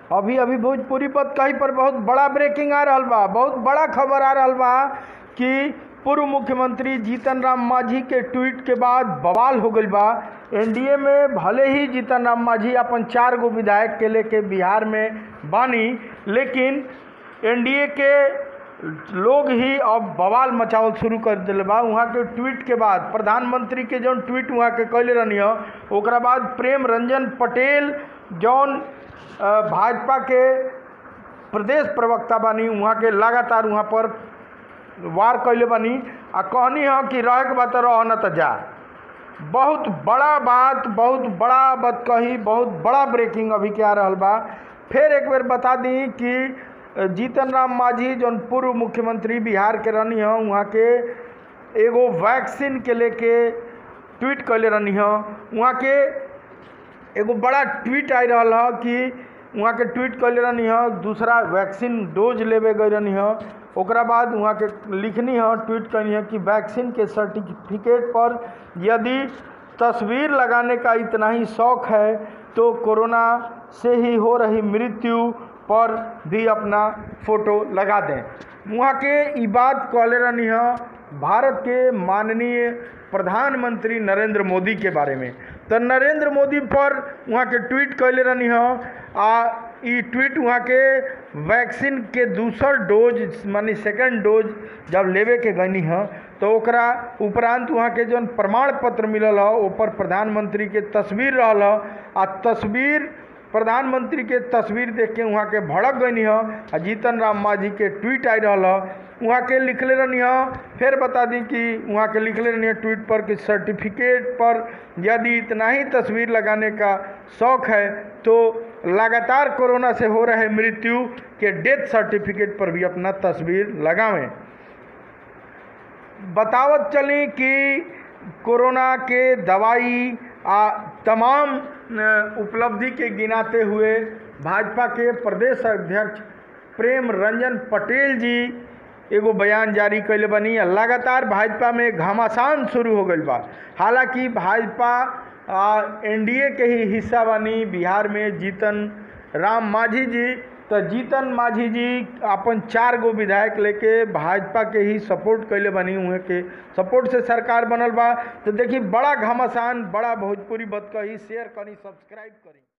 अभी अभी भोजपुरी पद कहीं पर बहुत बड़ा ब्रेकिंग आ रहल बा बहुत बड़ा खबर आ रहल बा कि पूर्व मुख्यमंत्री जीतन राम मांझी के ट्वीट के बाद बवाल हो गईल बा एनडीए में भले ही जीतन राम मांझी अपन चार गो विधायक के लेके बिहार में बानी लेकिन एनडीए के लोग ही अब बवाल मचावल शुरू कर दिले बा वहाँ के ट्वीट के बाद प्रधानमंत्री के जौन ट्वीट वहाँ के कैले रहनी ह ओकरा बाद प्रेम रंजन पटेल जौन अ, भाजपा के प्रदेश प्रवक्ता बानी वहाँ के लगातार वहाँ पर वार कैले बानी आ कहनी ह कि रहे के बा त रह न त जा बहुत बड़ा बात बहुत बड़ा बात कही बहुत बड़ा ब्रेकिंग अभी के आ रहल बा फिर एक बेर बता दी कि जीतन राम मांझी जौन पूर्व मुख्यमंत्री बिहार के रहनी ह वहाँ के एगो वैक्सीन के लेके ट्वीट कैले रहनी ह वहाँ के एगो बड़ा ट्वीट आई रहल ह कि वहाँ के ट्वीट कैले रहनी ह दूसरा वैक्सीन डोज लेवे गई रहनी ह ओकरा बाद वहाँ के लिखनी ह ट्वीट करनी है कि वैक्सीन के सर्टिफिकेट पर यदि तस्वीर लगाने का इतना ही शौक है तो कोरोना से ही हो रही मृत्यु पर भी अपना फोटो लगा दें वहाँ के ई बात कहले रहनी है भारत के माननीय प्रधानमंत्री नरेंद्र मोदी के बारे में तो नरेंद्र मोदी पर वहाँ के ट्वीट कैले रहनी ह आ ई ट्वीट वहाँ के वैक्सीन के दूसर डोज माने सेकंड डोज जब लेवे के गनी ह तो ओकरा उपरांत वहाँ के जौन प्रमाण पत्र मिलल ह ऊपर प्रधानमंत्री के तस्वीर रहल ह आ तस्वीर प्रधानमंत्री के तस्वीर देख के वहाँ के भड़क गई ह आ जीतन राम मांझी के ट्वीट आई रहल ह वहाँ के लिखले रहनी ह फिर बता दी कि वहाँ के लिखले रहनी है ट्वीट पर कि सर्टिफिकेट पर यदि इतना ही तस्वीर लगाने का शौक है तो लगातार कोरोना से हो रहे मृत्यु के डेथ सर्टिफिकेट पर भी अपना तस्वीर लगावें बतावत चली कि कोरोना के दवाई आ तमाम अ, उपलब्धि के गिनाते हुए भाजपा के प्रदेश अध्यक्ष प्रेम रंजन पटेल जी एगो बयान जारी कैले बनी आ लगातार भाजपा में घमासान शुरू हो गईल बा हालांकि भाजपा एनडीए के ही हिस्सा बनी बिहार में जीतन राम मांझी जी तो जीतन मांझी जी अपन चार गो विधायक लेके भाजपा के ही सपोर्ट कैले बनी हुए के सपोर्ट से सरकार बनल बा तो देखी बड़ा घमासान बड़ा भोजपुरी बत कही शेयर करी सब्सक्राइब करी